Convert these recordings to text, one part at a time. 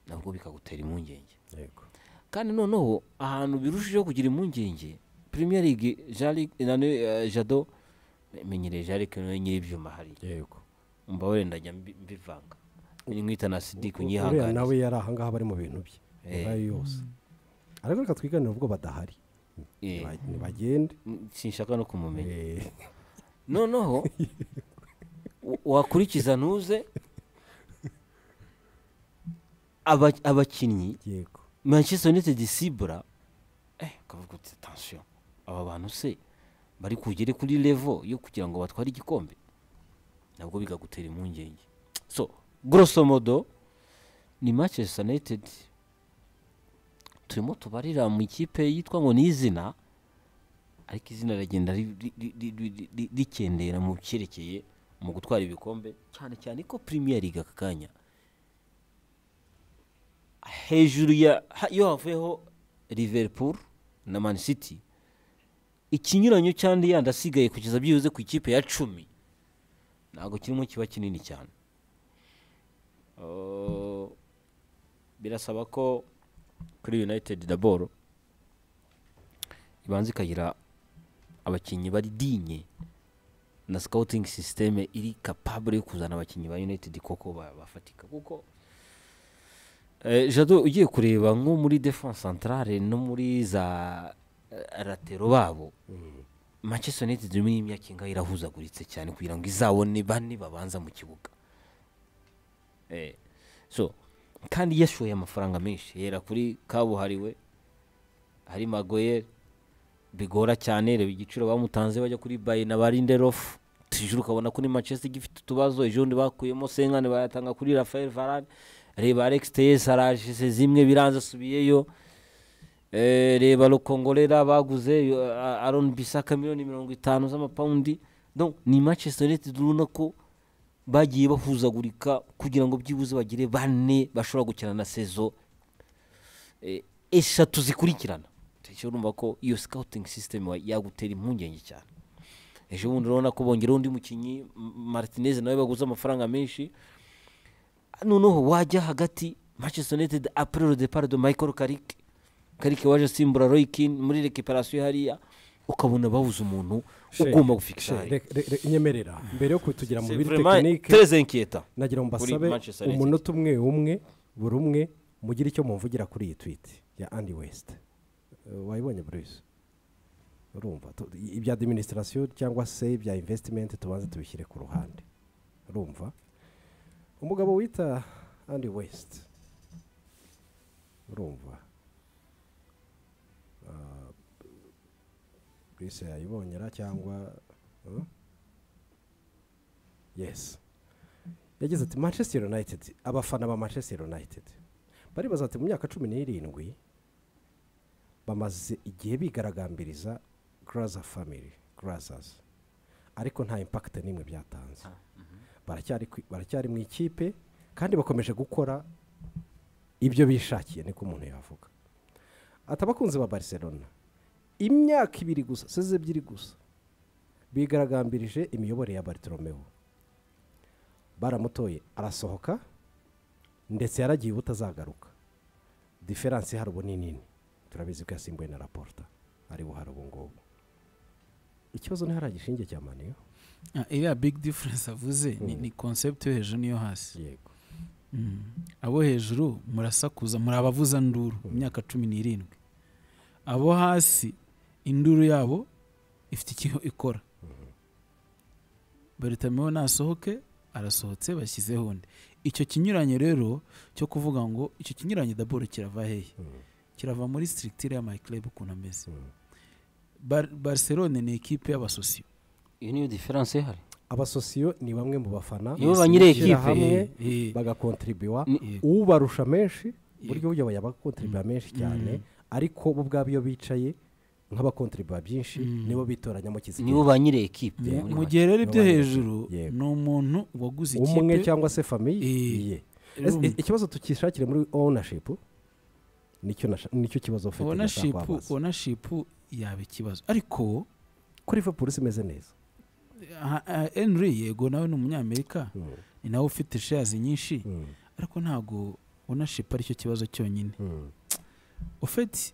nabwo bikagutera impungenge yego kandi noneho ahantu birushijeho kugira impungenge premier league Jalik- nane, eh, jado menyereye jarike niwe nyir'ibyuma hariya yego mbabare ndajya mbi- mbivanga nkwita na sidiku uriya nawe nyihanganiye yari ahangaha bari mu bintu bye Eh. yabaye yose ariko reka twiganire ubwo badahari Eh. Niba- nibagende sinshaka no kumumenya Eh, noneho wa- wakurikiza ntuze aba- abakinnyi yego manchester united sibura eh, ukavuga uti attention aba bantu se bari kugere kuri levo yo kugira ngo batware igikombe nabwo bikagutera impungenge so grosso modo ni manchester united turimo tubarira mu ikipe yitwa ngo ni izina ariko izina rigenda ri- ri- ri- ri- ri- ri- rikendera mu cyerekeye mu gutwara ibikombe cyane cyane ko premier league aka kanya hejuru ya ha- iyo havuyeho liverpool na man city ikinyuranyo cyandi yandi asigaye kugeza byibuze ku ikipe ya cumi ntabwo kirimo kiba kinini cyane Uh, birasaba ko kuri united daboro ibanza ikagira abakinnyi bari dinye na scouting system iri capable yo kuzana abakinnyi ba united koko ba- bafatika kuko Eh, jado ugiye kureba nko muri defense centrale no muri za eh, ratero babo manchester united muri iyi myaka ingahe irahuzaguritse cyane kugira ngo izabone bane babanza mu kibuga Eh, so kandi yashoye amafaranga menshi yera kuri kabuhariwe hari magoyere bigora cyane reba igiciro bamutanze bajya kuri bayi na barinderofu tijuru ukabona ko ni manchester igifite utubazo ejo bundi bakuyemo senkane bayatanga kuri rafael varane reba alex teyes araje zimwe biranze asubiyeyo Eh, reba rukongorera baguze yo- a- aron bisaka miliyoni mirongo itanu z'amapawundi donc ni manchester united urabona ko bagiye bahuzagurika kugira ngo byibuze bagire bane bashobora gukina na sezo eh, eshatu zikurikirana tujya urumva ko iyo scouting system wa- yagutera impungenge cyane ejo bundi urabona ko bongeraho undi mukinnyi M- martinez nawe baguze amafaranga menshi noneho wajya hagati manchester united apres le depart de michael karik karik waje asimbura roy kin muri recuperation hariya ukabona babuze umuntu ugomba She, gufikisha reka- re- re- nyemerera mbere yo kutugira mu C'est biri vraiment tekinike très inquiétant. nagira ngo Kuri mbasabe Manchester United. umunota umwe umwe buri umwe mugire icyo mumvugira kuri iyi twiti ya andi wesite wayibonye bruce urumva tu- i- ibya adiminisitirasiyo cyangwa se ibya invesitimenti tubanze tubishyire ku ruhande urumva umugabo wita andi wesite urumva Ah, bruce yayibonyera cyangwa ah? yesi yagize ati manchester united abafana ba manchester united baribaza ati mu myaka cumi n'irindwi bamaze igihe bigaragambiriza graza family grazas ariko nta impact n'imwe byatanze baracyari ku- baracyari mu ikipe kandi bakomeje gukora ibyo bishakiye niko umuntu yavuga ati abakunzi ba barcelona imyaka ibiri gusa seze ebyiri gusa bigaragambirije imiyoborere ya bartolomeo baramutoye arasohoka ndetse yaragiye ubutazagaruka diferanse hari ubu ni nini turabizi ko yasimbuwe na raporta ari buhari ubu ngubu ikibazo ni hariya gishinge cya maniyo Ah, iriya big difference avuze ni, ni concept yo hejuru n'iyo hasi yego Mm. abo hejuru murasakuza muri abavuza nduru imyaka cumi n'irindwi abo hasi induru yabo ifite icyo ikora baritameho nasohoke arasohotse bashyizeho undi icyo kinyuranye rero cyo kuvuga ngo icyo kinyuranye daboro kirava hehe kirava muri structure ya myclub ukuntu ameze Bar- barcelone ni ikipe y'abasosiyo Iyo niyo diferanse ihari. abasosiyo ni bamwe mu bafana Nibo ba nyiri bashyira ekipe. hamwe Eh, eh. bagakontribuwa Ni- ubarusha menshi buryo uyoboye abakontribuwa menshi cyane ariko bo ubwabo iyo bicaye nk'abakontribuwa byinshi nibo bitoranyamo kizigiro Nibo ba nyiri ekipe. Mu- muri mu gihe rero ibyo Nibo bari hejuru Yego. ni umuntu waguze umwe ikipe cyangwa se famiye Eh, ye urumva. Ese i- ikibazo tukishakire muri ownership nicyo nasha- nicyo kibazo ufite ownership ndashaka kubabaza. ownership yaba ikibazo ariko kuri Liverpool imeze neza ah, ah, Henry yego nawe ni umunyamerika ni nawe ufite shares nyinshi ariko ntago onashipu aricyo kibazo cyonyine Mm. ofeti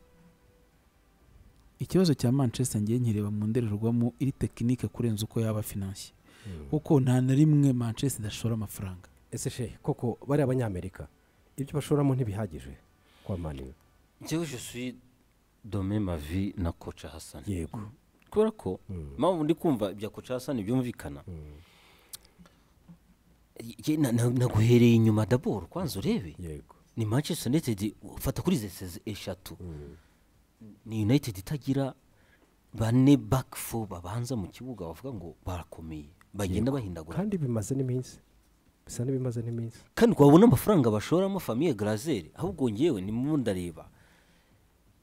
ikibazo cya manchester ngiye nkireba mu ndorerwamo iri tekinike kurenza uko yaba finansiye Mm. kuko nta na rimwe manchester idashora amafaranga ese she koko bari abanyamerika ibyo bashoramo ntibihagije kwa maniyu njyewe je suis dome mavi na koca hasani yego kubera ko Mm. mpamvu ndi kumva ibya koca hasani byumvikana Mm. Ye- na- na- naguhereye inyuma daboro kwanza urebe yego ni manchester united ufata kuri zese eshatu Mm. ni united itagira bane back four babanza mu kibuga bavuga ngo barakomeye bagenda bahindagura kandi bimaze n'iminsi bisa n'ibimaze n'iminsi kandi wabona amafaranga bashoramo famiye grazere ahubwo ngewe nimwo ndareba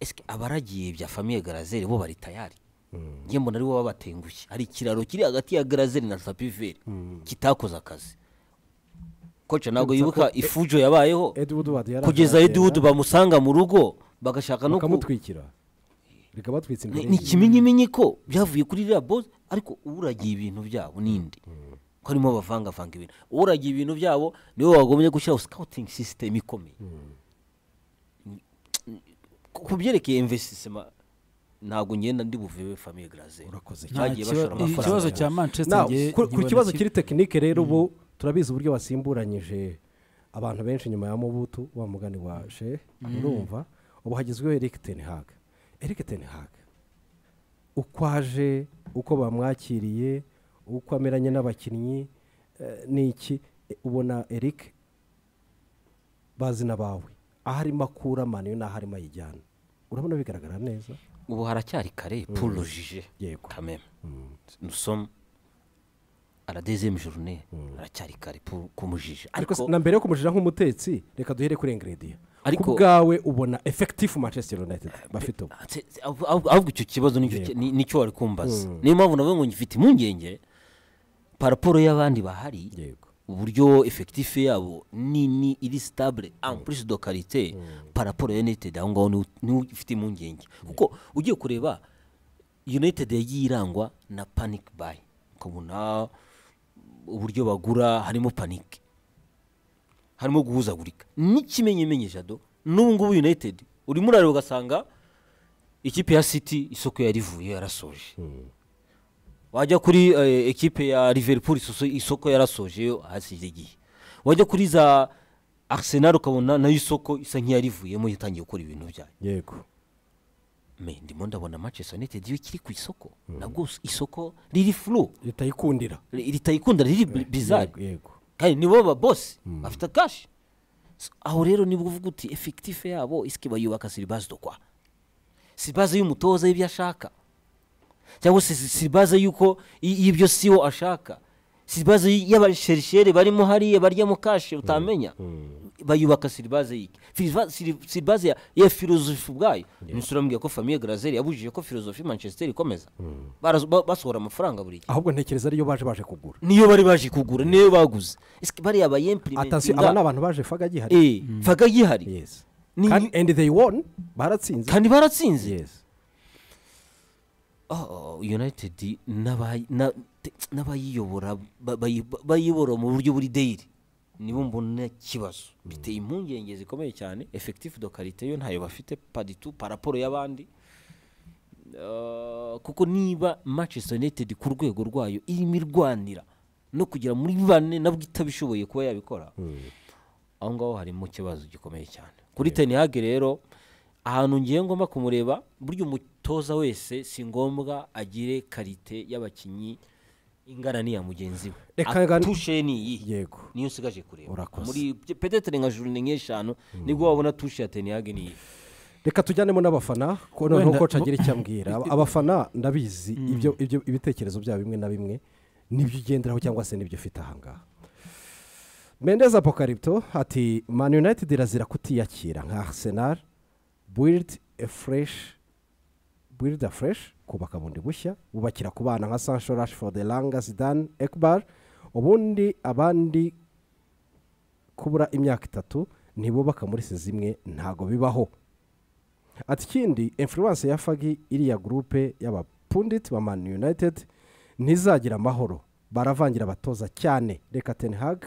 eske abaragiye bya famiye grazere bo bari tayari Mm. ngembo nari bo babatengushye hari ikiraro kiri hagati ya grazere na sapiveri Mm. kitakoze akazi koca ntabwo Urumva ko yibuka ifujo yabayeho Ed Woodward yari kugeza ataragenda, edudu bamusanga mu rugo bagashaka no ku bakamutwikira bikabatwitsa ni imbere ni ye. ikimenyimenyi ko byavuye kuri ririya bozi ariko uragiye ibintu byabo n'indi ko harimo bavangavanga ibintu uragiye ibintu byabo niwe wagombye gushyiraho sikawutingi sisitemu ikomeye Ku- ku byerekeye investisema ntabwo ngenda ndi buvive famiye garaze Urakoze Nta bagiye kiba- bashora amafaranga ikibazo cya manchester Now, ngiye ku- ku nkibona kibazo ki- kiri tekinike rero ubu turabizi uburyo basimburanyije abantu benshi nyuma ya mubutu wa mugani wa she urumva ubu hagezweho eric ten hag eric ten hag uko aje uko bamwakiriye uko ameranye n'abakinnyi eh, ni iki Eh, ubona eric bazi n'abawe aho arimo akura maniyo n'aho arimo ayijyana urabona bigaragara neza ubu haracyari kare purujije yego kameme Mm. nusomu aradezemu jorune haracyari kare pu- kumujije ariko ariko na mbere yo kumujira nk'umutetsi reka duhere kuri engerediya Ariko- ku bwawe ubona efekitifu manchester united bafite ubu Ate- ahubwo ahubwo icyo kibazo nicyo ki- ni- nicyo wari kumbaza niyo mpamvu navuga ngo ngifite impungenge paraporo y'abandi bahari yego uburyo efekitifu yabo nini iri sitabure ampurisi do karite paraporo ya united aho ngaho niwo- niwo ufite impungenge kuko ugiye kureba united yagiye irangwa na panic buy ukabona uburyo bagura harimo panic harimo guhuzagurika n'ikimenyemenye jado n'ubu ngubu united urimo urareba ugasanga ikipe ya city isoko yarivuye yarasoje wajya kuri eh, ekipe ya liverpool isoso- isoko yarasoje hasize igihe wajya kuri za arsenal ukabona nayo isoko isa nk'iyarivuyemo yatangiye gukora ibintu byayo yego me ndimo ndabona manchester united iyo kiri ku isoko nabwo isoko riri furu ritayikundira ritayikunda riri bi- bizarre Yego, yego kandi nibo babosi bafite kashi S- aho rero nibwo uvuga uti efekitife yabo isike bayubaka siribazi dokwa siribazi y'umutoza y'ibyo ashaka cyangwa se si- siribazi y'uko i- y'ibyo siwo ashaka siribazi y'abasericere barimo hariya baryamo kashe utamenya bayubaka siribaze y'iki Firiva- siri- siribaze ya- ya filozofi ubwayo imisoro yambwiye ko famiye garazeri yabujije ko filozofi manchester ikomeza Barazo- ba- basohora amafaranga buri gihe ahubwo ntekereza ariyo baje baje kugura niyo bari baje kugura niyo baguze Isike bariya bayempurimentinga atasiyo aba ni abantu baje faga gihari Eh, faga gihari yes Ni- kandi and they won baratsinze kandi baratsinze yes Oh, united n'abayi- na- te- n'abayiyobora ba- bayi- ba- bayiyobora mu buryo buri dayiri nibo mbona ikibazo biteye impungenge zikomeye cyane efekitifu do karite yo ntayo bafite paditu paraporo y'abandi Eh, kuko niba manchester united ku rwego rwayo irimo irwanira no kugera muri bane nabwo itabishoboye kuba yabikora aho ngaho harimo ikibazo gikomeye cyane kuri tenihage rero ahantu ngiye ngomba kumureba burya umutoza wese si ngombwa agire karite y'abakinnyi ingana n'iya mugenzi we Reka ngani- atushe ni iyihe yego niyo nsigaje kureba Urakoze. muri petetere nka jorune nk'eshanu nibwo wabona tushe ya tenihage ni iyihe reka tujyanemo n'abafana ko noneho Wenda- koca agira icyo ambwira Aba- abafana ndabizi ibyo ibyo- ibitekerezo byabo bimwe na bimwe nibyo ugenderaho cyangwa se nibyo ufite ahangaha mendeza apokaripto ati man united irazira kutiyakira nka arsenal build a fresh build a fresh kubaka bundi bushya bubakira ku bana nka sancho rashford elanga zidane ekbar ubundi abandi kubura imyaka itatu ntibubaka muri si zimwe ntago bibaho ati ikindi influence ya fagi iriya gurupe y'abapundit ba man united ntizagira amahoro baravangira abatoza cyane reka ten hag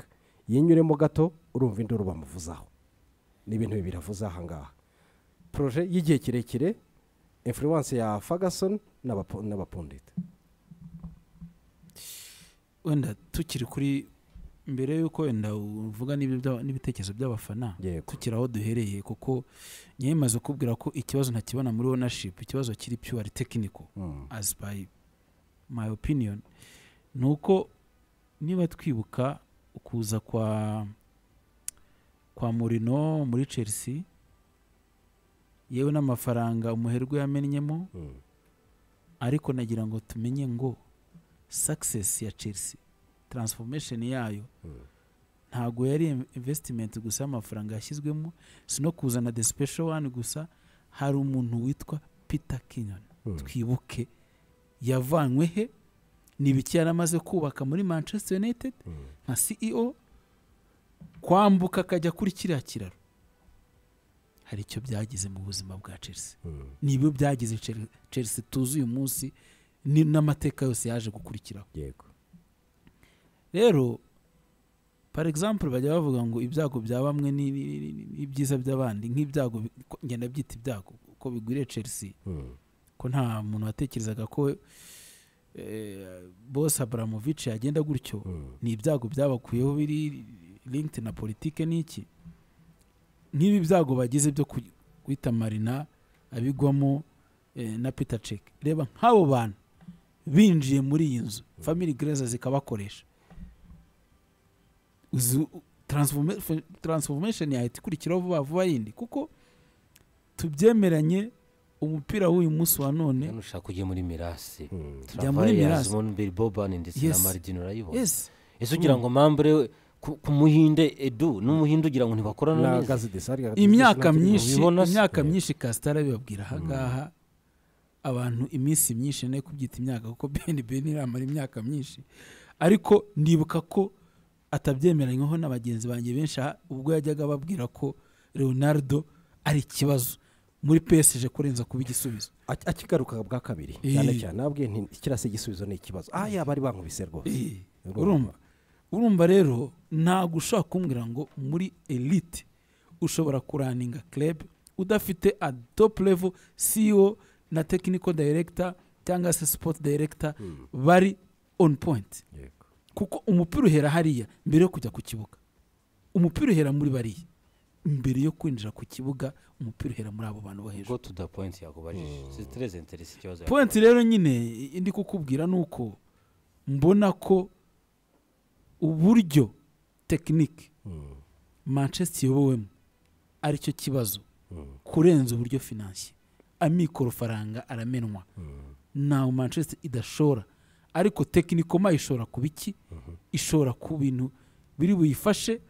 yinyuremo gato urumva induru bamuvuzaho ni ibintu bibiri avuze aha ngaha poroje y'igihe kirekire influence ya ferguson n'abapo- n'abapundita wenda tukiri kuri mbere y'uko wenda uvuga n'ibyo by'a- n'ibitekerezo by'abafana yego tukiri aho duhereye kuko ngewe maze kubwira ko ikibazo ntakibona muri ownership ikibazo kiri pure technical Mm. as by my opinion ni uko niba twibuka ukuza kwa kwa murino muri chelsea yewe n'amafaranga umuherwe yamennyemo Mm. ariko nagira ngo tumenye ngo success ya chelsea transformation yayo Mm. ntago yari in- investment gusa y'amafaranga yashyizwemo si no kuzana the special one gusa hari umuntu witwa peter kinyon Mm. twibuke yavanywe he ni ibiki yari amaze kubaka muri manchester united Mm. nka ceo kwambuka akajya kuri kiriya kiraro hari icyo byagize mu buzima bwa chelsea Mm. nibyo byagize Chel- chelsea tuzi uyu munsi ni- n'amateka yose yaje gukurikiraho yego rero par example bajya bavuga ngo ibyago bya bamwe ni- ni- ni- ni- n'ibyiza by'abandi nk'ibyago bi- ko- ngenda byita ibyago ko bigwiriye chelsea Mm. ko nta muntu watekerezaga ko eh, bose abramovic yagenda gutyo Mm. ni ibyago byabakuyeho biri linked na politike n'iki nk'ibi byago bagize byo ku- guhita marina abigwamo eh, na peter cek reba nk'abo bantu binjiye muri iyi nzu family grazer zikabakoresha Uzu- transforma- fe- transformation yahita ikurikiraho vuba vuba yindi kuko tubyemeranye umupira w'uyu munsi wa none hano ushaka ujye muri mirasi Mm. Jya muri Mirasi. Bill Boban ndetse na Yes. Mardin urayibona yes ese ugira ngo mambure ku ku muhinde edu n'umuhinde ugira ngo ntibakorana na neza gazi desari imyaka myinshi ubibona se? imyaka Yeah. myinshi kasitara bibabwira ahangaha abantu iminsi myinshi ne kubyita imyaka kuko beni beni iramara imyaka myinshi ariko ndibuka ko atabyemeranyweho na bagenzi banjye benshi aha, ubwo yajyaga ababwira ko leonardo ari ikibazo muri pesije kurenza kuba igisubizo Aki- akigaruka bwa kabiri Eh. cyane cyane nabwiye nti ikirasi igisubizo ni ikibazo ah yaba ari bankubise rwose Eh, Urumva. urumva urumva rero ntabwo ushobora kumbwira ngo muri elite ushobora kuraninga club udafite a top level ceo na technical director cyangwa se sport director bari on point yego kuko umupira uhera hariya mbere yo kujya ku kibuga umupira uhera muri bariya mbere yo kwinjira ku kibuga umupira uhera muri abo bantu bo hejuru go to the point yakubajije c'est très intéressant ikibazo point rero nyine indi kukubwira ni uko mbona ko uburyo tekinike Mm. manchester iyobowemo aricyo kibazo Mm. kurenza uburyo finansiye amikoro faranga aramenwa ntawe manchester idashora ariko tekinikoma ishobora kuba iki ishobora ku bintu biri buyifashe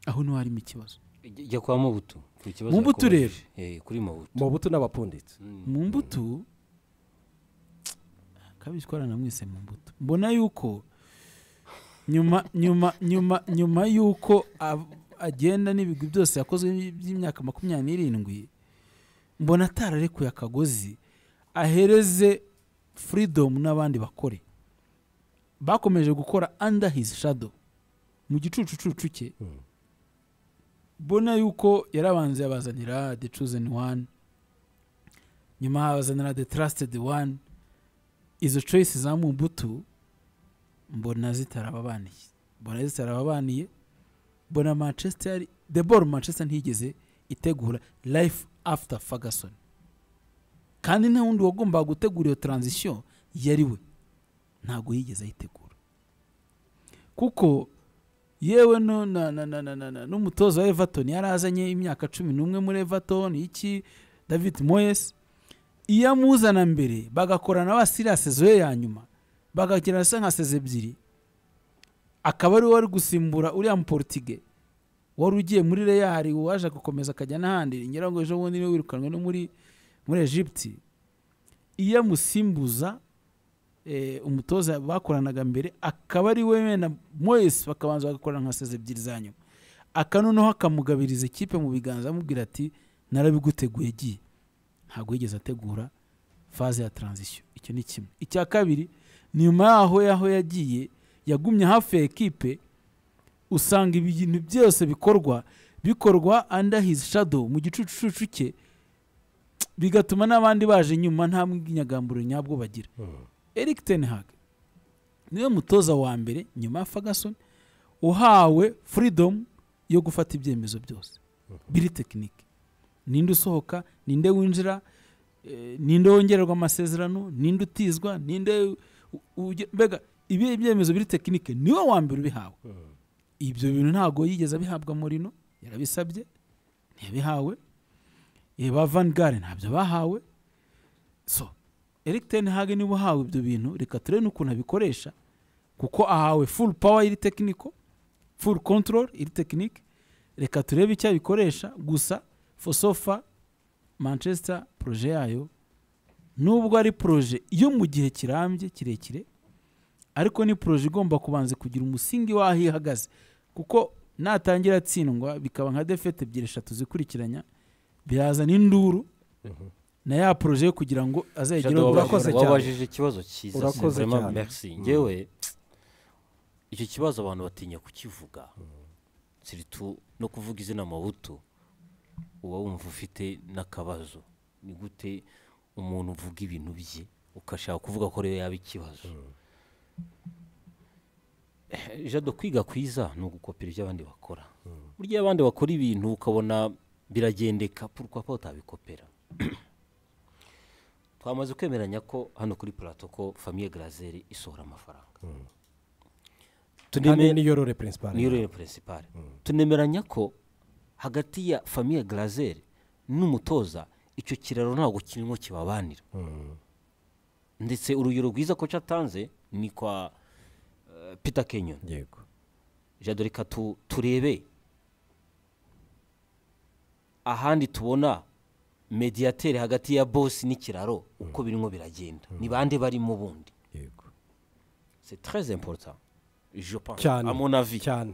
aho niho harimo ikibazo Ijya- ijya kwa mubutu ku kibazo Mu Butu yakubajije. Eh, kuri mubutu mu buto n'abapunditsi Mm. mu mbuto kabiri twarana mwese mu mbuto mbona yuko nyuma nyuma nyuma nyuma yuko ab- agenda n'ibigwi byose yakozwe by'imyaka makumyabiri n'irindwi mbona atararekuye akagozi ahereze furidomu n'abandi bakore bakomeje gukora under his shadow mu gicucucucu cye Mm. mbona yuko yarabanza yabazanira the chosen one nyuma habazanira the trusted one izo choice za mumbutu mbona zitarababaniye mbona zitarababaniye mbona manchester the ball manchester ntigeze itegura life after ferguson kandi nta wundi wagombaga gutegura iyo transition yari we ntabwo yigeze ayitegura kuko yewe no- na- na- na- na- na- na- n'umutoza wa everton yari azanye imyaka cumi n'umwe muri everton iki david moyes iyo amuzana mbere bagakorana basiriyase zoye ya nyuma bagakina se nka seze ebyiri akaba ari we wari gusimbura uriya muportige wari ugiye muri reya hari uwaje gukomeza akajya n'ahandi ngira ngo ejo bundi niwe wirukanwe no muri muri egypte iyo amusimbuza eh, umutoza bakoranaga mbere akaba ari we wenda moyes bakabanza bagakorana nka seze ebyiri za nyuma aka noneho akamugabiriza ikipe mu biganza amubwira ati narabiguteguye giye ntabwo yigeze ategura faze ya transition icyo ni kimwe icya kabiri ni nyuma yaho yaho yagiye yagumye hafi ya ekipe usanga ibintu byose bikorwa bikorwa under his shadow mu gicucucu cye bigatuma n'abandi baje inyuma nta mw'inyagamburo nyabwo bagira eric ten hag niwe mutoza wa mbere nyuma ya ferguson uhawe freedom yo gufata ibyemezo byose biri tekinike ninde usohoka ninde winjira eh, ninde wongererwa amasezerano ninde utizwa ninde u- uge- mbega ibi byemezo biri tekinike niwe wa mbere ubihawe ibyo bintu ntabwo yigeze abihabwa murino yarabisabye ntiyabihawe Eh, ba van gare ntabyo bahawe so eric ten hag niba uhawe ibyo bintu reka turebe n'ukuntu abikoresha kuko ahawe full power y'iri tekiniko full control iri tekinike reka turebe icyo abikoresha gusa fosofa manchester proje yayo nubwo ari proje yo mu gihe kirambye kirekire ariko ni proje igomba kubanza kugira umusingi w'aho ihagaze kuko natangira atsindwa bikaba nka defete ebyiri eshatu zikurikiranya birazana induru na ya proje yo kugira ngo azayigire Shadow, urakoze cyane. wabajije ikibazo cyiza Urakoze vraiment cyane. merci ngewe icyo kibazo abantu batinya kukivuga siritu no kuvuga izina mabuto uba wumva ufite n'akabazo ni gute umuntu uvuga ibintu bye ukashaka kuvuga ko rero yaba ikibazo Eh, jado kwiga kwiza ni ugukopera ibyo abandi bakora burya iyo abandi bakora ibintu ukabona biragendeka pourquoi pas utabikopera twamaze kwemeranya ko hano kuri plato ko famiye garazeri isohora amafaranga kandi tuneme niyo rore principal niyo rero peresipare tunemeranya ko hagati ya famiye garazeri n'umutoza icyo kiraro ntabwo kirimo kibabanira Mm. ndetse urugero rwiza ko cyatanze ni kwa eh, peter kenyoni yego jado reka tu- turebe ahandi tubona mediateri hagati ya bosi n'ikiraro uko birimo biragenda ni bande barimo ubundi yego c'est très important je pense cyane à mon avis cyane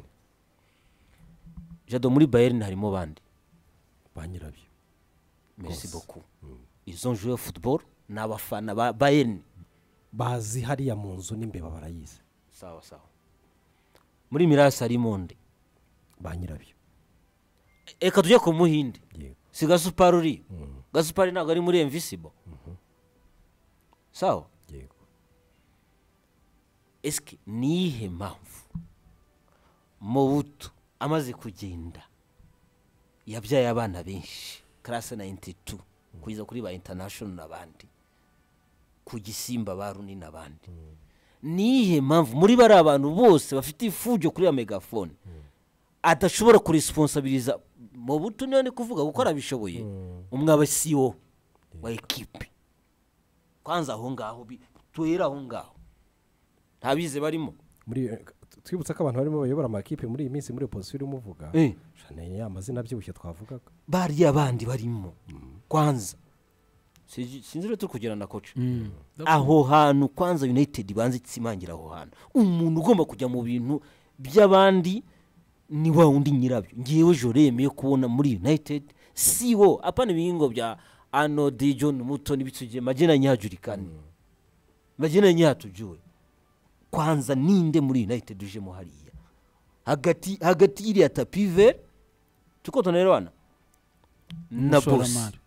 jado muri bayern harimo bande ba nyirabyo merci beaucoup ils ont joué au football ni abafana ba bayern bazi hariya mu nzu n'imbeba barayizi sawa sawa muri mirasi harimo nde ba nyirabyo reka tujye ku muhinde yego si gasupari uri gasupari ntabwo ari muri invisible sawa yego esike niyihe mpamvu mubuto amaze kugenda yabyaye abana benshi karase nayiniti tu kugeza kuri ba intanashono n'abandi ku gisimba ba runi n'abandi niyihe mpamvu muri bariya bantu bose bafite ifujyo kuri ya megafone adashobora kuresponsabiriza mu buto niyo ni kuvuga kuko arabishoboye umwe aba siwo wa ekipe kwanza aho ngaho bi- tuhera aho ngaho ntabize barimo muri twibutsa ko abantu barimo bayobora amakipe muri iyi minsi muri iyo pozisiyo urimo uvuga Eh. shane ya mazina abyibushye twavugaga bariya bandi barimo kwanza Sinzi- sinzi rero turi kugira na koca aho hantu kwanza united banze itsimangira aho hantu umuntu ugomba kujya mu bintu by'abandi ni wa wundi nyirabyo ngewe jo yemeye kubona muri united si wo apana ibihingo bya ano di john muto n'ibitsugire magena nyihajurikane magena nyihatujuwe kwanza ninde muri united ujemo hariya hagati hagati y'iriya tapive tuko tunarebana na bosi Umushoramari.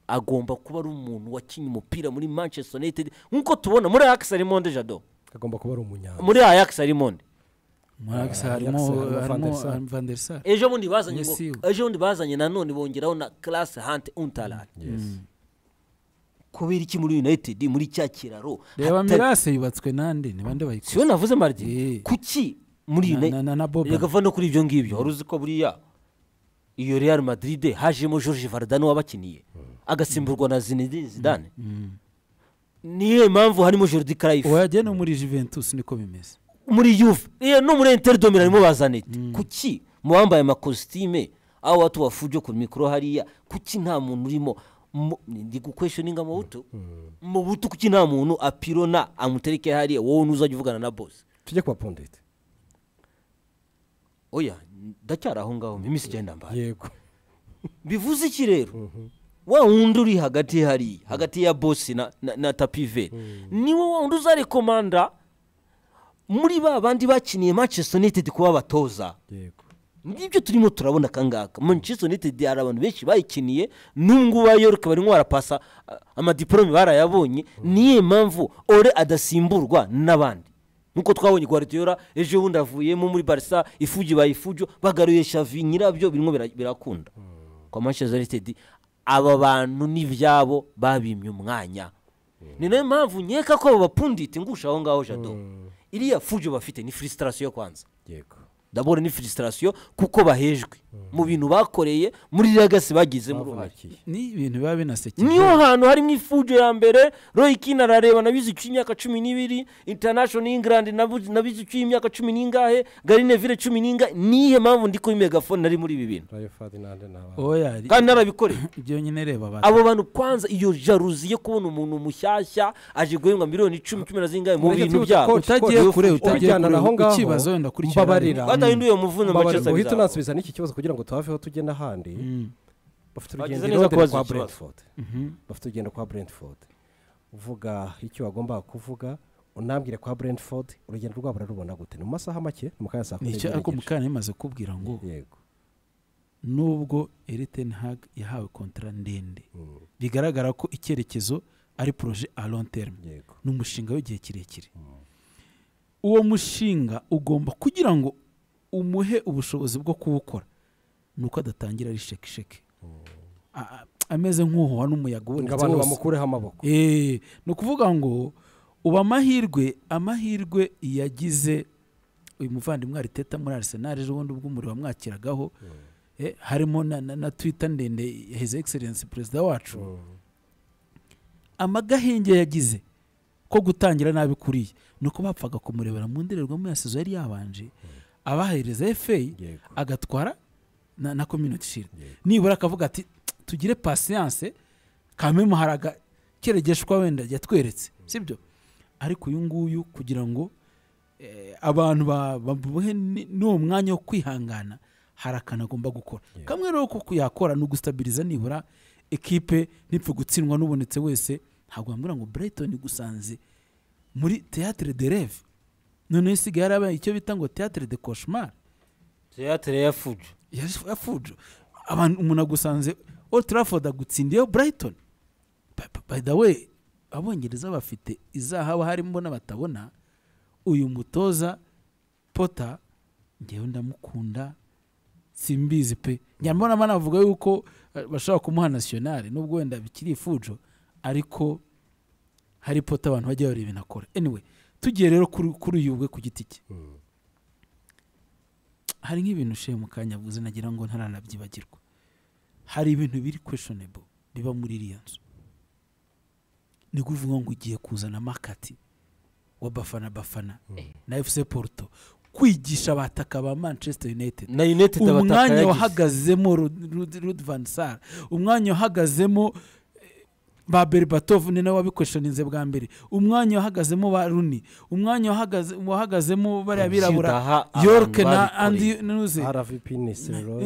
agomba kuba ari umuntu wakinnye umupira muri manchester united nk'uko tubona muri ajax harimo nde jado agomba kuba ari umunyana muri ajax harimo nde Max Ah, harimo Ajax harimo Van der harimo Sar. Van der Sar. ejo bundi bazanye Yes, ngo- you. ejo bundi bazanye nanone bongeraho na classe hante untalan kubera iki muri united muri cya kiraro reba hatari- mirase yubatswe nande ni bande bayikoze siyo navuze mardi Eh. kuki muri Na- na- na- na Boban. reka va no kuri ibyo ngibyo wari uzi ko buriya iyo real madrid hajemo george vardano wabakiniye agasimburwa na zinedine zidane niyo mpamvu harimo jordi craif uwajya no muri juventus niko bimeze muri yuve iyo no muri interi domino harimo bazanete kuki mu bambaye amakositime aho watu wafujo ku mikoro hariya kuki nta muntu urimo Mu- ndi gukweshoninga mu buto mu buto kuki nta muntu apirona amutereke hariya wowe ntuzajya uvugana na bosi tujye kuba pondete oya ndacyari aho ngaho iminsi igenda mbaye yego bivuze iki rero wa wundi uri hagati hariya hagati ya bosi na, na, na tapiveri niwe wa wundi uzarekomanda muri ba bandi bakiniye manchester united kuba abatoza yego ngibyo turimo turabona akangaka manchester united hari abantu benshi bayikiniye n'ubungubu abayoruke barimo barapasa ah, amadiporome barayabonye niyo mpamvu ore adasimburwa n'abandi nk'uko twabonye guardiola ejo bundi avuyemo muri barisa ifugi bayifujo bagaruye shavi nyirabyo birimo bira- birakunda kwa manchester united aba bantu n'ibyabo babimye umwanya ni nayo mpamvu nkeka ko babapundite ngusha aho ngaho jado iriya fujo bafite ni frustration yo kwanza yego ndabona ni frustration kuko bahejwe mu bintu bakoreye muri ragasi bagize muri uwo bavukiye ni ibintu biba binasekeje niyo hantu harimo ifujo ya mbere roy kine arareba nabizi icyuye imyaka cumi n'ibiri international england nabu- nabizi icyuye imyaka cumi n'ingahe gari neville cumi n'ingahe niyihe mpamvu ndi kuri megafone nari muri ibi bintu rayo fadinande ni abantu oya kandi narabikoreye ibyo nyine reba abantu abo bantu kwanza iyo jaruzi yo kubona umuntu mushyashya aje guhembwa miliyoni icumi cumi na zingahe mu Mureke bintu tuvuge byabo coach, utagiye coach, kure utagiye ubijyana kure naho ngaho, ukibazo wenda kurikira mbabarira badahinduye umuvune Mbabarira, manchester uhita bizabo. unansubiza n'iki kibazo kugira ngo tuhaveho tujye n'ahandi bafite urugendo Bagize i neza Londres kubaza kwa ikibazo. brentford bafite urugendo kwa brentford uvuga icyo wagombaga kuvuga unambwire kwa brentford urugendo rwabo urarubona gute ni mu masaha make ni mu kanya saa kumi nicyo n'igice ariko n'igice. mukanya imaze kubwira ngo yego nubwo eriten hag yahawe kontara ndende Mm, bigaragara ko icyerekezo ari poroje a long terme yego ni umushinga w'igihe kirekire uwo mushinga ugomba kugira ngo umuhe ubushobozi bwo kuwukora ni uko adatangira ari shekisheke A- a- ameze nk'uhuha n'umuyaga ngo ubonetse abantu wose bamukureho amaboko Eh, ni ukuvuga ngo ubu amahirwe amahirwe yagize uyu muvandimwe ariteta muri arisenal ejo bundi ubwo umuriro wamwakiragaho eh, harimo na, na, na twita ndende ya his excellence perezida wacu Mm, amagahenge yagize ko gutangira nabi kuriya ni uko bapfaga kumurebera mu ndorerwamo ya sezo yari yabanje abahereza fa yego agatwara na, na community shield Yego. nibura akavuga ati tugire pasiyanse kamemu hari agakeregeshwa wenda yatweretse sibyo ariko uyu nguyu kugira ngo eh, abantu ba- bamuhe ni- n'uwo mwanya wo kwihangana hari akantu agomba gukora kamwe rero ko kuyakora ni ugustabiriza nibura ekipe ntipfe gutsindwa n'ubonetse wese ntabwo bambwira ngo Brighton gusanze muri Théâtre de Rêve noneho isigaye yarabaye icyo bita ngo Théâtre de Cauchemar Theatre ya fujo Yaje- yafujo abantu umuntu agusanze old trafford agutsindiyeho brighton By- by- by the way abongereza bafite izahaba harimo n'abatabona uyu mutoza pota ngewe ndamukunda simbizi pe nyamara banavuga yuko eh, bashobora kumuha nationale nubwo wenda bikiri ifujo ariko hari pota abantu bajya bareba ibintu akora anyway tugiye rero kuri- kuri uyu we ku giti cye Mm, hari nk'ibintu ushiye mu kanya avuze nagira ngo ntaranabyibagirwa hari ibintu biri questionable biba muri iriya nzu ni kuvuga ngo ugiye kuzana makati wa bafana bafana na fc porto kwigisha abataka ba manchester united na united abataka umwanya yagize wahagazemo Rud- Rud- Rud van Sar umwanya wahagazemo eh, ba Berbatov ni nawe wabikweshoninze bwa mbere umwanya wahagazemo ba Rooney umwanya wahagaze- wahagazemo bariya birabura Byudaha York abantu na babikoreye. Andy Nuze rvp ni seroy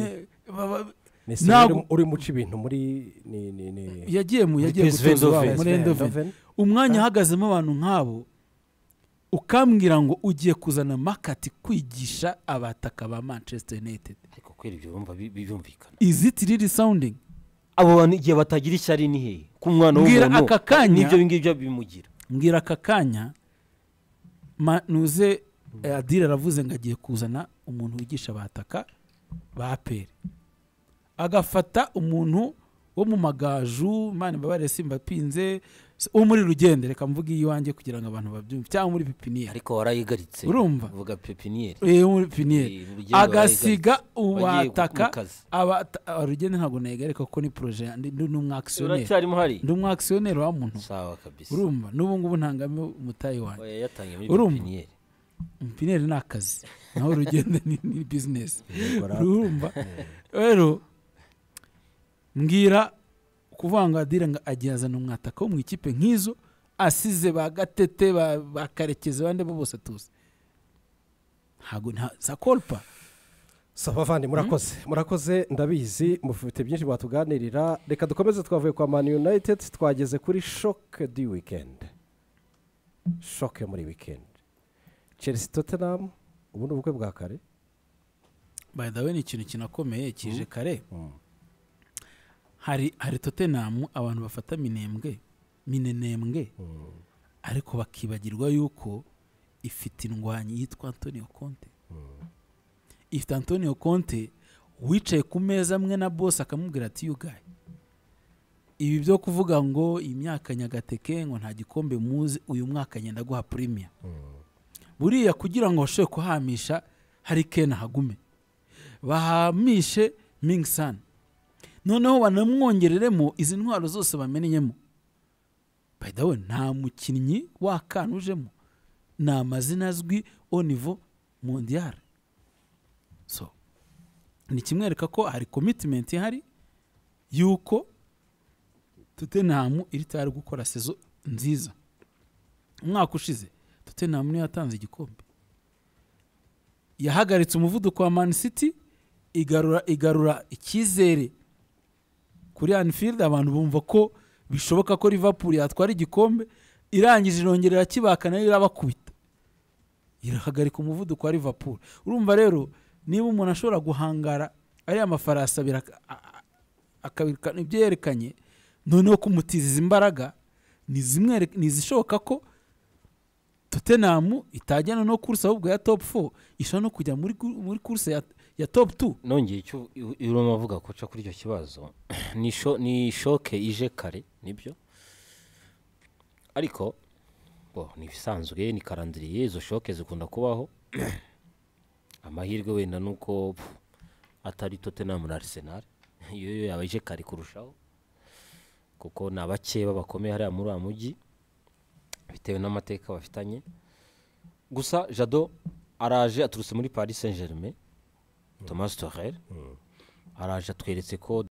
ni ntabwo- seroy uri muca ibintu muri ni ni ni yagiye mu Muri yagiye PSV gutoza iwabo Eindhoven. muri Eindhoven Eindhoven. umwanya ahagazemo abantu nk'abo ukambwira ngo ugiye kuzana makati kwigisha abataka ba manchester united ariko kwera ibyo bumva bi- biyumvikana is it really sounding abo bantu igihe batagira ishyari ni hehe ku mwana Mbwira w'umuntu aka kanya- n'ibyo ngibyo bimugira mbwira aka kanya ma- nuze eh, adire aravuze ngo agiye kuzana umuntu wigisha abataka ba peri agafata umuntu wo mu magaju imana imbabarire simba pinze wo muri rugende reka mvuge iyiwanjye kugira ngo abantu babyumve cyangwa muri pipiniyeri ariko warayigaritse Urumva? uvuga pepiniyeri Eh, muri pipiniyeri Eh, urugendo agasiga Wagiye ku- uwataka mu kazi. abata- ah, urugendo ntabwo nayigarika kuko ni poroje yanjye, ndi ndi umwakisiyoneri uracyarimo hari ndi umwakisiyoneri wa muntu sawa kabisa urumva n'ubu ngubu ntangamo umutayi wanjye oya yatangiye muri Urumva? pepiniyeri umupineri ni akazi naho urugendo ni, ni bizinesi Yego, rap. urumva rero mbwira kuvuga ngo adire ngo agiye azana umwataka wo mu ikipe nk'izo asize ba gatete ba- ba karekezi abandi bo bose tuzi ntabwo nta sakolupa saba avandi murakoze murakoze ndabizi mufite byinshi mwatuganirira reka dukomeze twavuye kwa mani united twageze kuri shoke di wikendi shoke muri wikendi chelsea tottenham ubu ni ubukwe bwa kare by the way ni ikintu kinakomeye kije kare Mm. hari hari totenamu abantu bafata minembwe minenembwe Mm. ariko bakibagirwa yuko ifite indwanyi yitwa antonio conte Mm. ifite antonio conte wicaye ku meza amwe na bose akamubwira ati yugaye ibi byo kuvuga ngo imyaka nyagateke ngo nta gikombe muzi uyu mwaka ngenda guha premia Mm. buriya kugira ngo bashobore kuhamisha hari kena hagume bahamishe mingisani noneho banamwongereremo izi ntwaro zose bamenyemo bayidawe nta mukinnyi wakanujemo ni amazina azwi onivo mondiyare so ni kimwereka ko hari komitimenti ihari y'uko tutenamu iri tayari gukora sezo nziza umwaka ushize tutenamu niyo yatanze igikombe yahagaritse umuvuduko wa man city igarura igarura icyizere kuri anfield abantu bumva ko bishoboka ko liverpool yatwara igikombe irangije irongera irakibaka nayo irabakubita irahagarika umuvuduko wa liverpool urumva rero niba umuntu ashobora guhangara ariya mafarasi abiri ak- a- a- akabirikana ibyo yerekanye noneho kumutiziza imbaraga ni zimwe ni izishoboka ko totenamu itajyana no kuruse ahubwo ya top 4 ishobora no kujya muri, gu- muri kuruse ya, ya top 2 nongeye icyo u- urimo avuga ko uca kuri icyo kibazo ni sho- ni shoke ije kare nibyo ariko bo ni ibisanzwe ni karandiriye izo shoke zikunda kubaho amahirwe wenda ni uko pfu, atari Tottenham na Arsenal iyo yo yaba ije kare kurushaho kuko ni abake bakomeye hariya muri uwa mujyi bitewe n'amateka bafitanye gusa jado araje aturutse muri paris saint germain thomas torel araje atweretse ko